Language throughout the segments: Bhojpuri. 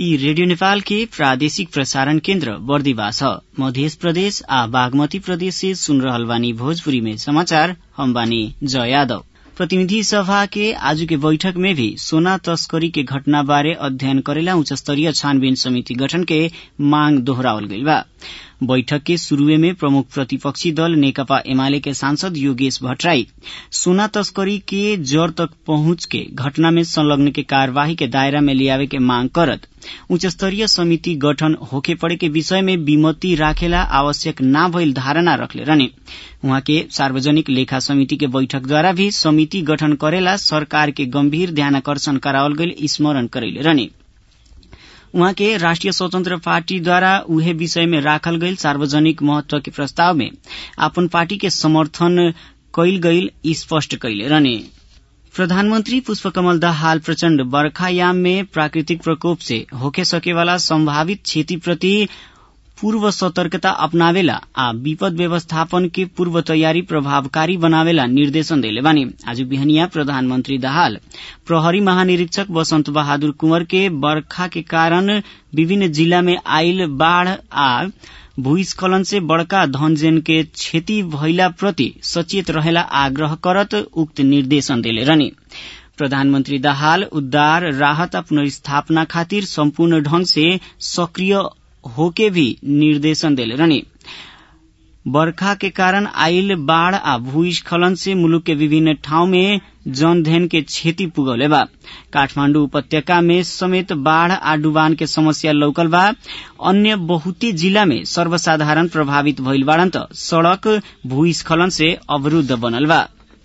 यी रेडियो नेपाल के प्रादेशिक प्रसारण केन्द्र बर्दिवा छ मध्य प्रदेश आ बागमती प्रदेश से सुन रहल बानी भोजपुरी में समाचार हम बानी जय यादव प्रतिनिधि सभा के आज के बैठक में भी सोना तस्करी के घटना बारे अध्ययन करेला उच्च स्तरीय छानबीन समिति गठन के मांग दोहरावल गइल बा बैठक के शुरूए में प्रमुख प्रतिपक्षी दल नेकपा एमाले के सांसद योगेश भट्टराई सोना तस्करी के जड़ तक पहुंच के घटना में संलग्न के कार्यवाही के दायरा में लियावे के मांग करत उच्च स्तरीय समिति गठन होखे पड़े के विषय में विमति राखेला आवश्यक ना भइल धारणा रखले रहने उहाँ के सार्वजनिक लेखा समिति के बैठक द्वारा भी समिति गठन करेला सरकार के गंभीर ध्यानकर्षण करावल गइल स्मरण करैले रहने उहाँ के राष्ट्रिय स्वतन्त्र पार्टीद्वारा उहे विषय में राखल गइल सार्वजनिक महत्व के प्रस्ताव में आपन पार्टी के समर्थन कैल गइल स्पष्ट कैले रहने प्रधानमन्त्री पुष्पकमल दाहाल प्रचण्ड बर्खायाम में प्राकृतिक प्रकोप से होके सकेवाला सम्भावित क्षतिप्रति पूर्व सतर्कता अपनावेला आ विपद व्यवस्थापन के पूर्व तयारी प्रभावकारी बनावेला निर्देशन देले बानी आज बिहनिया प्रधानमन्त्री दाहाल प्रहरी महानिरीक्षक वसन्त बहादुर कुंवर के बर्खा के कारण विभिन्न जिला में आइल बाढ़ आ भूस्खलन से बड़का धनजेन के क्षति भइला प्रति सचेत रहेला आग्रह करत उक्त निर्देशन देले रहने प्रधानमन्त्री दाहाल उद्धार राहत आ पुनर्स्थापना खातिर सम्पूर्ण ढंग से सक्रिय होके भी निर्देशन देले रहने बर्खा के कारण आइल बाढ़ आ भूस्खलन से मुलुक के विभिन्न ठाउँ में जनधन के क्षति पुगौले बा काठमाण्डु उपत्यका में समेत बाढ़ आ डुबान के समस्या लौकल बा अन्य बहुते जिला में सर्वसाधारण प्रभावित भइल बाड़न त सड़क भूस्खलन से अवरूद्ध बनल बा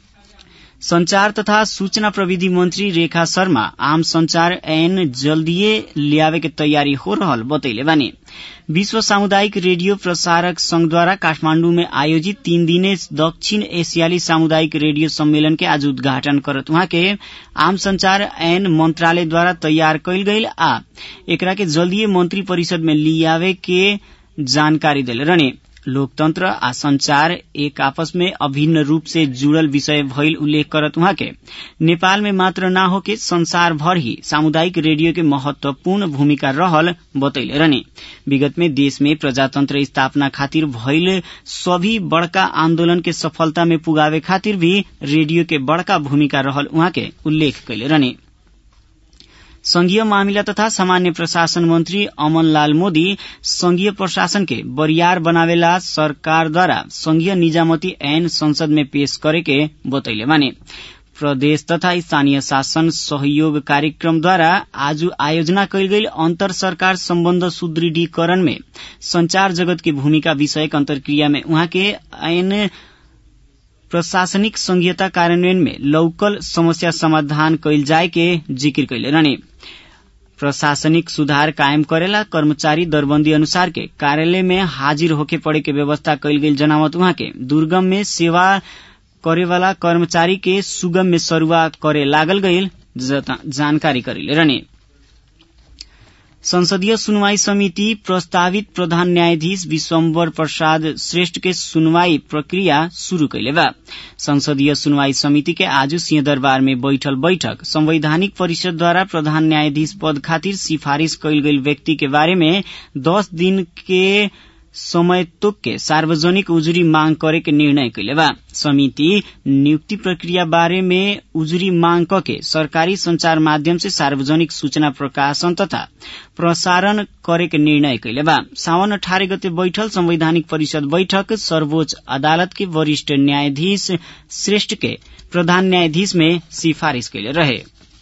संचार तथा सूचना प्रविधि मंत्री रेखा शर्मा आम संचार ऐन जल्दीए लियावे के तैयारी हो रहल बतैले बानी विश्व सामुदायिक रेडियो प्रसारक संघद्वारा काठमाण्डु में आयोजित तीन दिने दक्षिण एशियाली सामुदायिक रेडियो सम्मेलन के आज उद्घाटन करत उहाँ के आम संचार ऐन मंत्रालयद्वारा तैयार कैल गईल आ एकरा के जल्दीए मंत्री परिषद में लियावे के जानकारी देले रहने लोकतंत्र आ संचार एक आपस में अभिन्न रूप से जुड़ल विषय भइल उल्लेख करत उहाँ के नेपाल में मात्र न होके संसार भर ही सामुदायिक रेडियो के महत्वपूर्ण भूमिका रहल बतैले रहने विगत में देश में प्रजातंत्र स्थापना खातिर भइल सभी बड़का आन्दोलन के सफलता में पुगावे खातिर भी रेडियो के बड़का भूमिका रहल उहाँ के उल्लेख कैले रहने संघीय मामिला तथा सामान्य प्रशासन मंत्री अमनलाल मोदी संघीय प्रशासन के बरियार बनावेला सरकारद्वारा संघीय निजामती ऐन संसद में पेश करे के बतैले माने प्रदेश तथा स्थानीय शासन सहयोग कार्यक्रमद्वारा आज आयोजना कैल गई अंतर सरकार सम्बन्ध सुदृढीकरण में संचार जगत की भूमिका विषयक अंतर्क्रिया में उहाँ के ऐन प्रशासनिक संघीयता कार्यान्वयन में लौकल समस्या समाधान कैल जाय के जिक्र कैले रहने प्रशासनिक सुधार कायम करेला कर्मचारी दरबंदी अनुसार के कार्यालय में हाजिर होके पड़े के व्यवस्था कैल गई जनावत उहाँ के दुर्गम में सेवा करेवाला कर्मचारी के सुगम में सरुआ करे लागल गईल जानकारी करेले रहने संसदीय सुनवाई समिति प्रस्तावित प्रधान न्यायाधीश विश्वम्बर प्रसाद श्रेष्ठ के सुनवाई प्रक्रिया शुरू कैले बा संसदीय सुनवाई समिति के आज सिंहदरबार में बैठल बैठक संवैधानिक परिषद द्वारा प्रधान न्यायाधीश पद खातिर सिफारिश कैल गई व्यक्ति के बारे में दस दिन के समय तोक के सार्वजनिक उजुरी मांग करे के निर्णय कैले बा समिति नियुक्ति प्रक्रिया बारे में उजुरी मांग के सरकारी संचार माध्यम से सार्वजनिक सूचना प्रकाशन तथा प्रसारण करे के निर्णय कैले बा सावन अठारह गते बैठल संवैधानिक परिषद बैठक सर्वोच्च अदालत के वरिष्ठ न्यायाधीश श्रेष्ठ के प्रधान न्यायाधीश में सिफारिश कैले रहे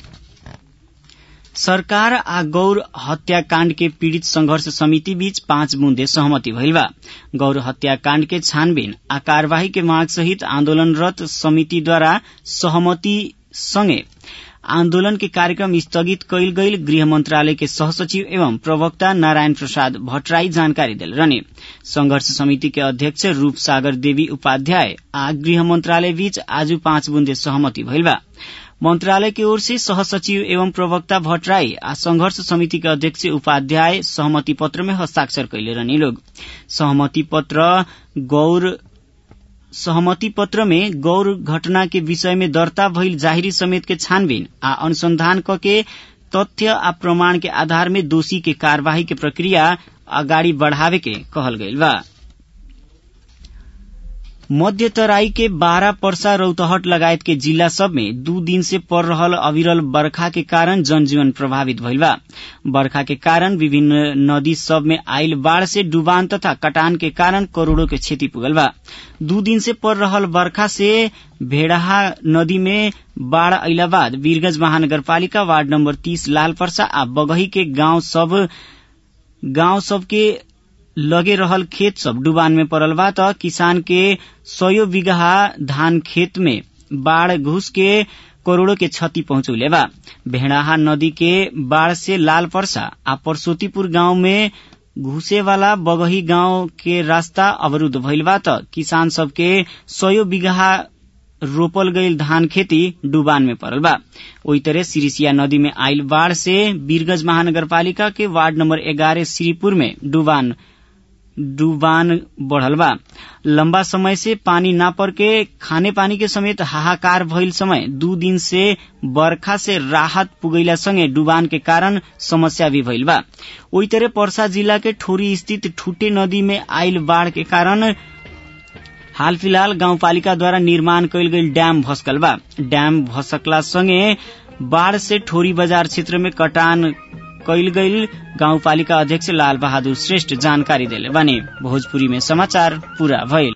सरकार आ गौर हत्याकाण्ड के पीड़ित संघर्ष समिति बीच पाँच बुन्दे सहमति भइल बा गौर हत्याकाण्ड के छानबीन आ कार्यवाही के माग सहित आन्दोलनरत समितिद्वारा सहमति सँगै आन्दोलन के कार्यक्रम स्थगित कैल गईल गृह मंत्रालय के सहसचिव एवं प्रवक्ता नारायण प्रसाद भट्टराई जानकारी दिल रहने संघर्ष समिति के अध्यक्ष रूप सागर देवी उपाध्याय आ गृह मंत्रालय बीच आज पाँच बुन्दे सहमति भइल बा मंत्रालय की ओर से सहसचिव एवं प्रवक्ता भट्टराई आ संघर्ष समिति के अध्यक्ष उपाध्याय सहमति पत्र में हस्ताक्षर कैले रहने लोग सहमति पत्र गौर सहमति पत्र में गौर घटना के विषय में दर्ता भइल जाहिरी समेत के छानबीन आ अनुसंधान क के तथ्य आ प्रमाण के आधार में दोषी के कार्यवाही के प्रक्रिया अगाडि बढ़ावे के कहल गइल बा मध्य तराई के बारह पर्सा रौतहट लगायत के जिला सब में दू दिन से पड़ रहल अविरल बरखा के कारण जनजीवन प्रभावित भइल बा बरखा के कारण विभिन्न नदी सब में आयल बाढ़ से डुबान तथा कटान के कारण करोड़ों के क्षति पुगल बा दू दिन से पड़ रहल बरखा से भेड़ाहा नदी में बाढ़ अइला बाद वीरगंज महानगरपालिका वार्ड नम्बर तीस लाल पर्सा आ बगही के गांव सब गांव सब के लगे रहल खेत सब डुबान में पड़ल बा त किसान के सयो बीघा धान खेत में बाढ़ घुस के करोड़ों के क्षति पहुंचौले बा भेड़ाहा नदी के बाढ़ से लाल पर्सा आ परसोतीपुर गांव में घुसे वाला बगही गांव के रास्ता अवरुद्ध भइल बा त किसान सबके सयो बीघा रोपल गईल धान खेती डुबान में पड़ल बा ओई तरह सिरिसिया नदी में आयल बाढ़ से वीरगंज महानगरपालिका के वार्ड नंबर एगारह श्रीपुर में डुबान डुबान बढ़ल बा लंबा समय से पानी ना पर के खाने पानी के समेत हाहाकार भइल समय दू दिन से बरखा से राहत पुगैला संगे डुबान के कारण समस्या भी भइल बा ओई तरह पर्सा जिला के ठोरी स्थित ठूटे नदी में आयल बाढ़ के कारण हाल फिलहाल गाउँपालिका द्वारा निर्माण कयल गेल ड्याम भस्कल बा ड्याम भसकला संगे बाढ़ से ठोरी बजार क्षेत्र में कटान कयल गईल गाउँपालिका अध्यक्ष लाल बहादुर श्रेष्ठ जानकारी देले बानी भोजपुरी में समाचार पूरा भइल